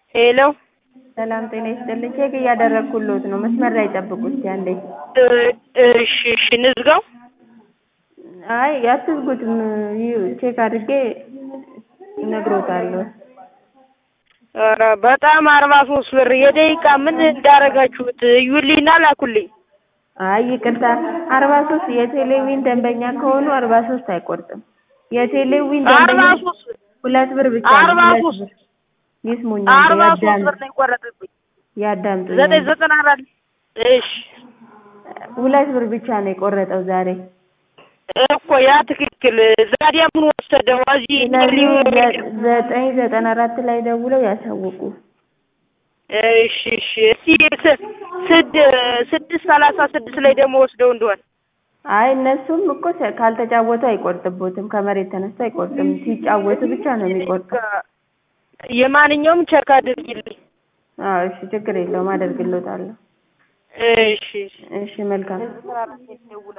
ሄሎ ሰላም ጤና ይስጥልኝ። ቼክ እያደረግኩልዎት ነው። መስመር ላይ ጠብቁ እስኪ አንዴ። እሺ እሺ እንዝጋው። አይ አትዝጉትም። ይኸው ቼክ አድርጌ እነግሮታለሁ። ኧረ በጣም አርባ ሶስት ብር የደቂቃ ምን እንዳረጋችሁት እዩልኝና ላኩልኝ። አይ ይቅርታ፣ አርባ ሶስት የቴሌዊን ደንበኛ ከሆኑ አርባ ሶስት አይቆርጥም። የቴሌዊን አርባ ደንበኛ ሶስት ብር ሁለት ብር ብቻ ነው። አርባ ሁለት ሶስት ብር ይስሙኝ፣ አርባ ሶስት ያዳምጡ ብር ነው የቆረጠብኝ። ያዳምጡኝ። ዘጠኝ ዘጠና አራት እሺ ሁለት ብር ብቻ ነው የቆረጠው ዛሬ። እኮ ያ ትክክል። ዛዲያ ምን ወሰደው? እዚህ ስለዚህ ዘ- ዘጠኝ ዘጠና አራት ላይ ደውለው ያሳውቁ። እሺ እሺ እስቲ ስ- ስድ ስድስት ሰላሳ ስድስት ላይ ደግሞ ወስደው እንደሆነ አይ እነሱም እኮ ተ- ካልተጫወቱ አይቆርጥቦትም። ከመሬት ተነስቶ አይቆርጥም። ሲጫወቱ ብቻ ነው የሚቆርጠው። የማንኛውም ቸክ አድርጊልኝ። አዎ እሺ፣ ችግር የለውም አደርግልዎታለሁ። እሺ እሺ እሺ መልካም